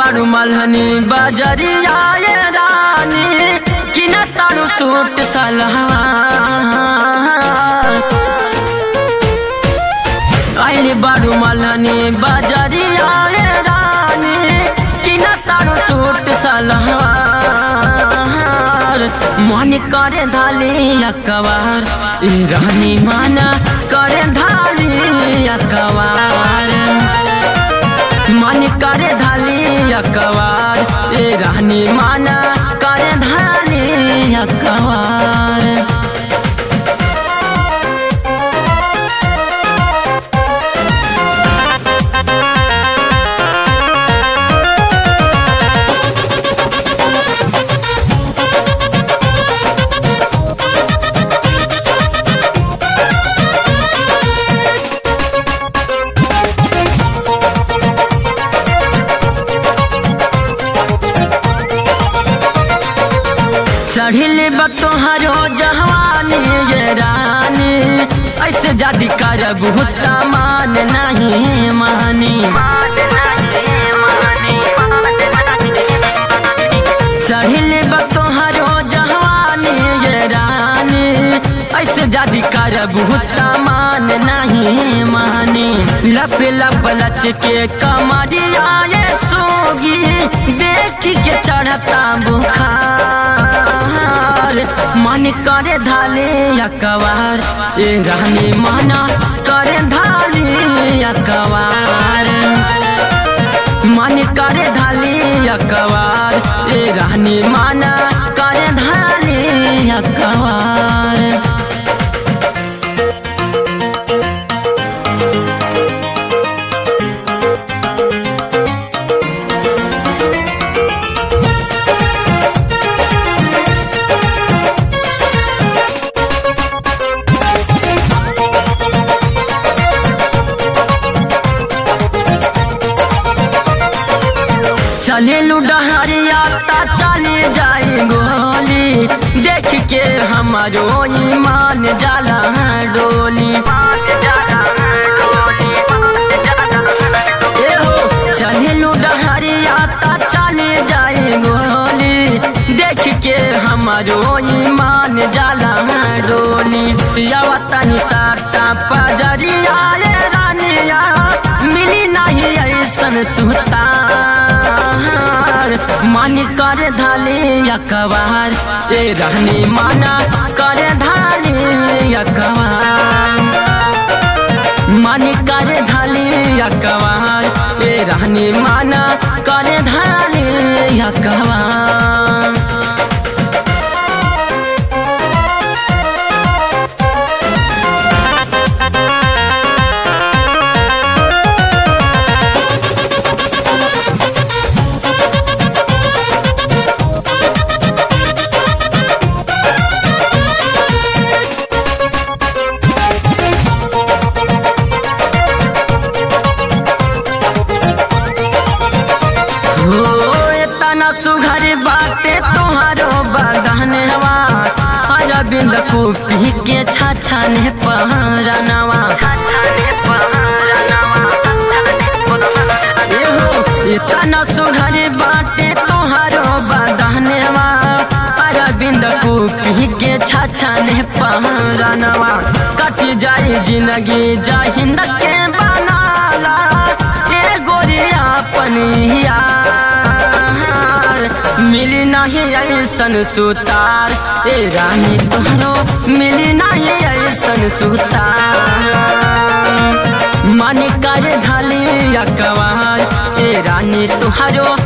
बारू मलहनी बजरिया ये रानी कि न तारू सूट सलवार आइली बारू मलहनी बजरिया ये रानी कि न तारू सूट सलवार मन करे धाली अकबार ई रानी माना करे धाली अकबार मन करे धाली अकबार ए रानी माना करे धाली अकबार चढ़िल बतोहरो जवानी ये रानी ऐसे जादी करब हुता मान नहीं मानी चढ़िल बतोहरो जवानी ये रानी ऐसे जादी करब हुता मान नहीं मानी लप लप लच के कमरिया ये सोगी देख के चढ़ता बुखार मन करे धाले अकबार ए रानी माना करे धाले अकबार मन करे धाले अकबार ए रानी माना करे धाले अकबार चले लुडहरिया ता चले जाए गोली देख के हमारो ईमान जाला डोली ए हो चले लुडहरिया ता चले जाए गोली देख के हमारो ईमान जाला डोली यावतनी साटा पजरिया ये रानिया मिली नहीं ऐसन सुतार मन करे धाले अकबार ए रहने माना करे धाले अकबार मन करे धाले अकबार ए रहने माना करे धाले अकबार हो तना सुघर बाटे तोहारो बदनवा अरविंद कुपी के छछन पहरनवा तना सुघर बाटे तोहारो बदनवा अरविंद कुपी के छछन पहरनवा कट जाई जिंदगी जाहिंद के बनाला ए गोरिया पनिया मिली नहीं ऐसन सुतार ए रानी तोहरो मिली नहीं ऐसन सुतार मन कर धली अकबार ए रानी तुहारो